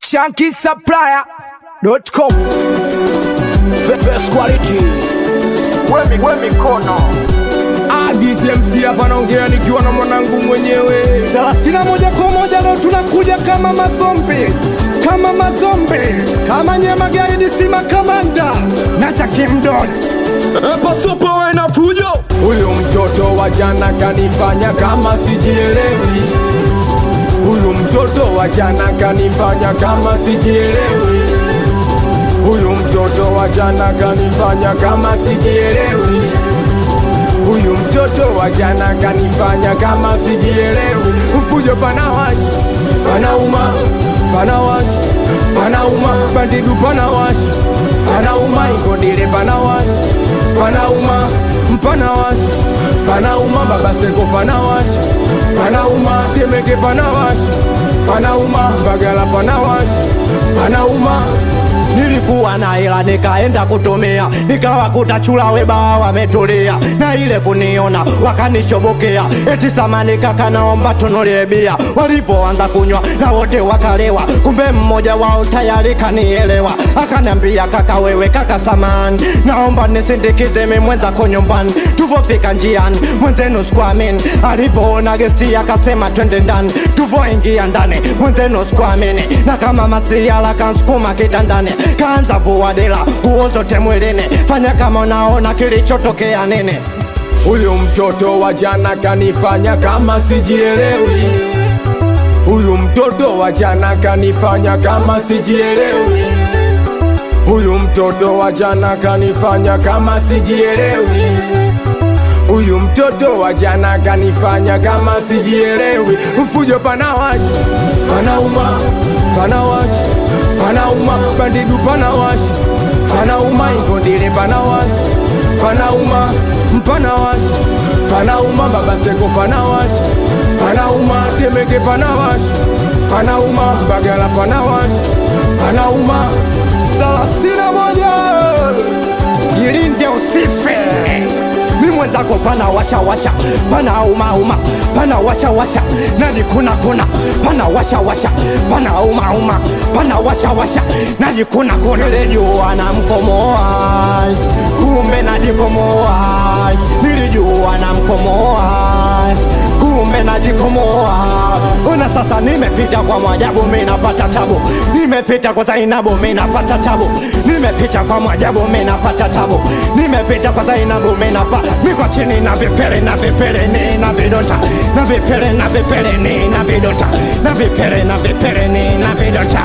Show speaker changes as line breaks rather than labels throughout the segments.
shankisupplier.com
The best quality.
we mikono
ADCMC hapa naongea nikiwa na mwanangu mwenyewe
Thelathini moja kwa moja leo tunakuja kama mazombi, kama mazombi, kama nyema gaidi, sima kamanda na takimdon
pasopowe na fujo huyu mtoto wa jana kanifanya kama sijielewi huyu mtoto wa jana kanifanya kama sijielewi huyu mtoto wa jana kanifanya kama sijielewi huyu mtoto wa jana kanifanya kama sijielewi ufujo panawashi panauma panawashi panauma bandidu panawashi panauma ikodile panawashi panauma mpanawashi panauma babaseko panawashi panauma temeke panawashi panauma bagala panawashi panauma
Nilikuwa na hela nikaenda kutumia, nikawakuta chula weba wametulia, na ile kuniona wakanishobokea, eti samani kaka, naomba tunulie bia. Walipoanza kunywa na wote wakalewa, kumbe mmoja wao tayari kanielewa, akaniambia kaka, wewe kaka samani, naomba nisindikize mimi mwenzako nyumbani. Tuvofika njiani, mwenzenu sikuamini, alipoona gesti akasema twende ndani. Tuvoingia ndani, mwenzenu sikuamini, na kama masiala kansukuma kitandani, kaanza vua dela, nguo zote mwilini, fanya kama unaona kilichotokea nini.
Huyu mtoto wa jana kanifanya kama sijielewi. Huyu mtoto wa jana kanifanya kama sijielewi. Huyu mtoto wa jana kanifanya kama sijielewi. Huyu mtoto wa jana kanifanya kama sijielewi. Ufujo panawashi, panauma, panawashi, panauma, bandidu panawashi, panauma, ikondile panawashi, panauma, mpanawashi, panauma, babaseko panawashi, panauma, temeke panawashi, panauma, bagala panawashi, panauma,
Thelathini moja jilinde usife. Mi mwenzako pana washa washa, pana uma uma, pana washa washa, najikuna kuna, pana washa washa, pana uma uma, pana washa washa, najikuna kuna. Nilijua na mkomoa, kumbe najikomoa, nilijua na mkomoa, kumbe najikomoa. Una sasa nimepita kwa mwajabu, mimi napata tabu, nimepita kwa Zainabu, mimi napata tabu, nimepita kwa mwajabu, mimi napata tabu, nimepita kwa Zainabu, mimi napata miko chini na vipele na vipele ni na vidota na vipele na vipele ni na vidota na vipele na vipele ni na vidota.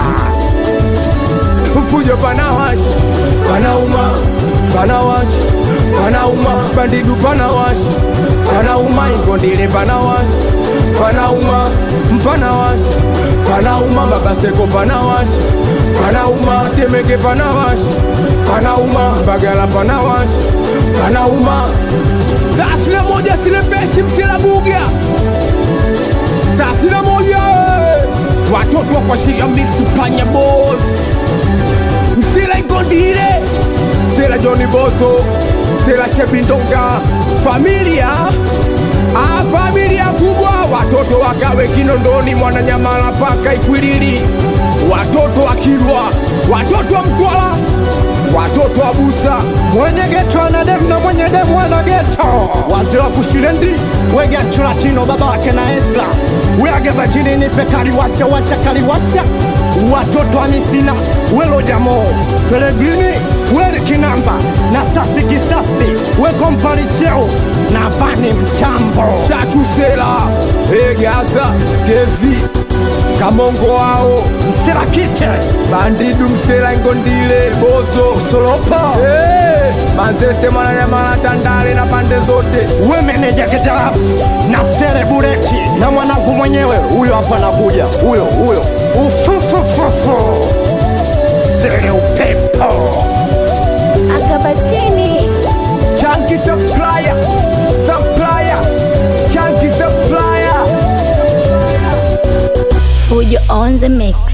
ufujo panawashi, panauma, panawashi, panauma, bandidu panawashi, panauma, ikondile panawashi, panauma, mpanawashi, panauma, babaseko panawashi, panauma, temeke panawashi, panauma, bagala panawashi, panauma, saa sina moja sile pechi msila buga saa sina moja eh. watoto kwa shia misupanya boss msila igondile msila joni boso msila shebindonga familia ah, familia kubwa watoto wakawe kinondoni mwananyamala paka ikwilili watoto wa kilwa watoto wa mtwala watoto wa busa
mwenye geto ana demu na mwenye demu ana geto wazee wa kushirendi wege latino baba wake na esla weage bajini nipe kaliwasha washa kaliwasha watoto wa misina welo jamo pelegrini weli kinamba na sasi kisasi wekompali cheo na vani mtambo
chachusela egasa kezi kamongo wao
msirakite
bandidu msela ingondile boso
solopo
Eh, manzese mwananyamala tandale na pande zote
wemeneja kitarafu na serebureti na mwanangu mwenyewe huyo hapa anakuja huyo huyo ufufufufu sere upepo
Akabatini.
chanki supplier supplier chanki supplier
Fujo on the mix.